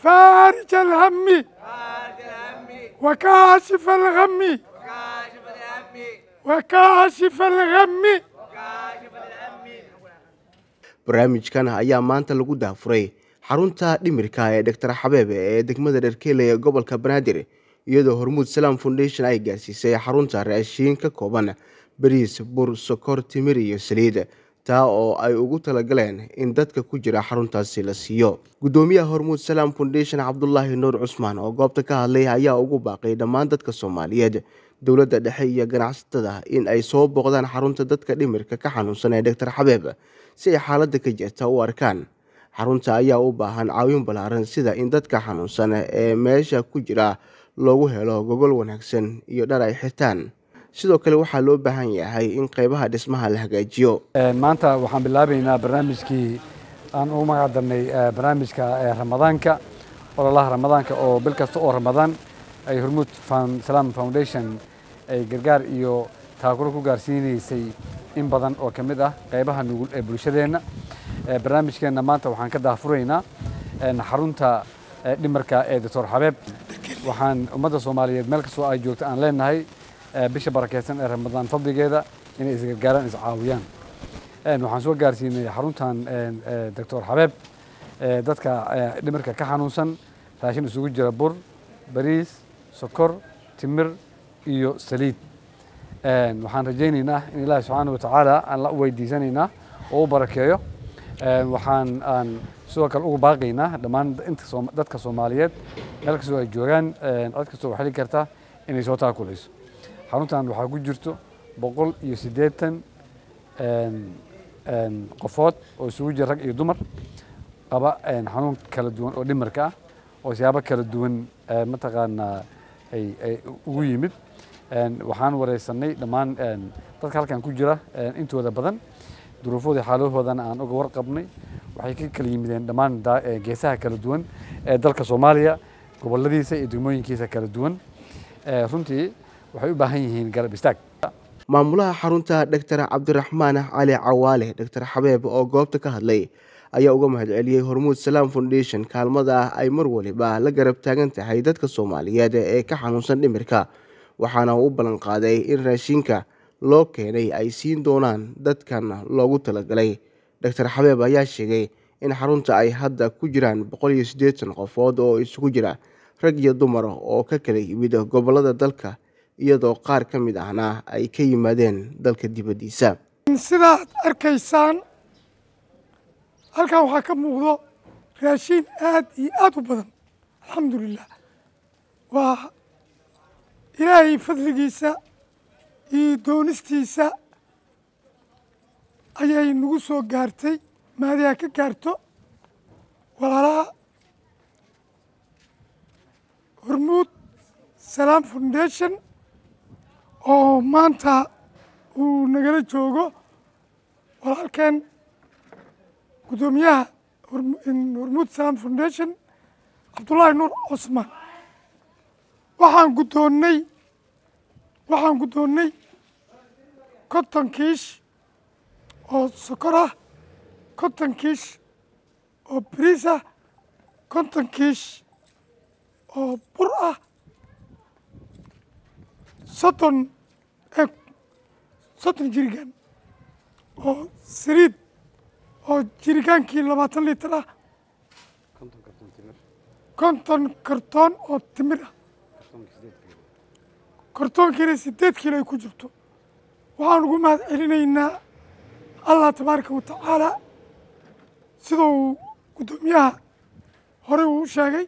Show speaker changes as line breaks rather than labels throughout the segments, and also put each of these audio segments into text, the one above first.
فارج الهم وكاشف الغم وكاشف الغم
barnaamijkan ayaa maanta lagu daafuray xarunta dhimirka ee doctor xabeebe ee degmada dherkeele ee gobolka banaadir iyadoo hormuud salaam foundation ay gaarsiisay xarunta raashiin ka kooban bariis bur sokor timir iyo saliid taa oo ay ugu talagaleen in dadka ku jira xaruntaasi la siiyo guddoomiyaha hormuud salaam foundation cabdulaahi nuur cusmaan oo goobta ka hadlay ayaa ugu baaqay dhammaan dadka soomaaliyeed dowladda dhexe iyo ganacsatada in ay soo booqdaan xarunta dadka dhimirka ka xanuunsan ee doctor xabeeb si ay xaaladda ka jirta u arkaan xarunta ayaa u baahan caawin ballaaran sida in dadka xanuunsan ee meesha ku jira loogu helo gogol wanaagsan iyo dhar ay xirtaan sidoo kale waxaa loo baahan yahay in qeybaha dhismaha la hagaajiyo
maanta waxaan bilaabaynaa barnaamijkii aan ugu magac darnay barnaamijka ramadaanka ololaha ramadaanka oo bil kasta oo ramadaan ay hormuud salaam foundation ay gargaar iyo taakuro ku gaarsiinaysay in badan oo ka mid ah qeybaha nugul ee bulshadeenna barnaamijkeenna maanta waxaan ka daafuraynaa xarunta dhimarka ee doctor xabeeb waxaan ummadda soomaaliyeed meel kastoo ay joogto aan leenahay bisha barakeysan ee ramadaan fadligeeda inay isgargaaraan iscaawiyaan waxaan soo gaarsiinay xaruntan doctor xabeeb dadka dhimarka ka xanuunsan raashin isugu jira bur bariis sokor timir iyo saliid waxaan rajaynaynaa in ilaahi subxaana watacaala aan la weydiisanaynaa oo u barakeeyo waxaan aan sidoo kale ugu baaqaynaa dhammaan inta dadka soomaaliyeed meel kastoo ay joogaan cid kastoo xili karta inay soo taakulayso xaruntan waxaa ku jirto boqol iyo siddeetan qofood oo isugu jira rag iyo dumar qaba xanuun kala duwan oo dhimarka ah oo siyaabo kala duwan mataqaanaa ay ugu yimid waxaan wareysanay dhammaan dadka halkan ku jira intooda badan duruufoodii xaalahoodana aan uga warqabnay waxay ka kala yimideen dhammaan geesaha kala duwan ee dalka soomaaliya goboladiisa iyo degmooyinkiisa kala duwan runtii waxay u baahan yihiin garab istaag
maamulaha xarunta doctor cabdiraxmaan cali cawaale doctor xabeeb oo goobta ka hadlay ayaa uga mahadceliyey hormuud salaam foundation kaalmada ah ay mar waliba la garab taagan tahay dadka soomaaliyeed ee ka xanuunsan dhimirka waxaana uu u ballan qaaday in raashinka loo keenay ay siin doonaan dadkan loogu talagalay doctor xabeeb ayaa sheegay in xarunta ay hadda ku jiraan boqol iyo siddeetan qofood oo isugu jira rag iyo dumar oo ka kala yimid gobolada dalka iyadoo qaar ka mid ahna ay ka yimaadeen dalka dibaddiisa
sidaad arkaysaan halkan waxaa ka muuqdo raashiin aad iyo aad u badan alxamdulilah waa ilaahay fadligiisa iyo doonistiisa ayay nagu soo gaartay maadiha ka gaarto walaalaha hormuud salaam foundation oo maanta uu nagala joogo walaalkeen guddoomiyaha hormuud salaam foundation cabdullaahi nuur cosmaan waxaan guddoonnay waxaan guddoonnay konton kiish oo sokor ah konton kiish oo bariis ah konton kiish oo bur ah soddon soddon jirigaan oo saliid oo jirigaankii labaatan litir ah konton kartoon oo timir ah kartoonkiina siddeed kiilo ay ku jirto waxaan ugu mahad celinaynaa allah tabaaraka wa tacaala sida uu guddoomiyaha horey uu u sheegay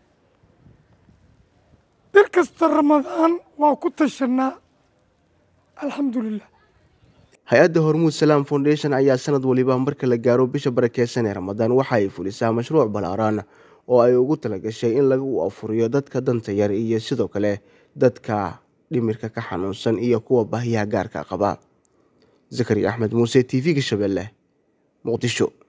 bil kasta ramadaan waa ku tashanaa alxamdu lilah
hay-adda hormuud salaam foundation ayaa sanad waliba marka la gaaro bisha barakeysan ee ramadaan waxa ay fulisaa mashruuc ballaaran oo ay ugu talagashay in lagu afuriyo dadka danta yar iyo sidoo kale dadka dhimirka ka xanuunsan iyo kuwa baahiyaha gaarka qaba zakariya axmed muuse t v-ga shabeelle muqdisho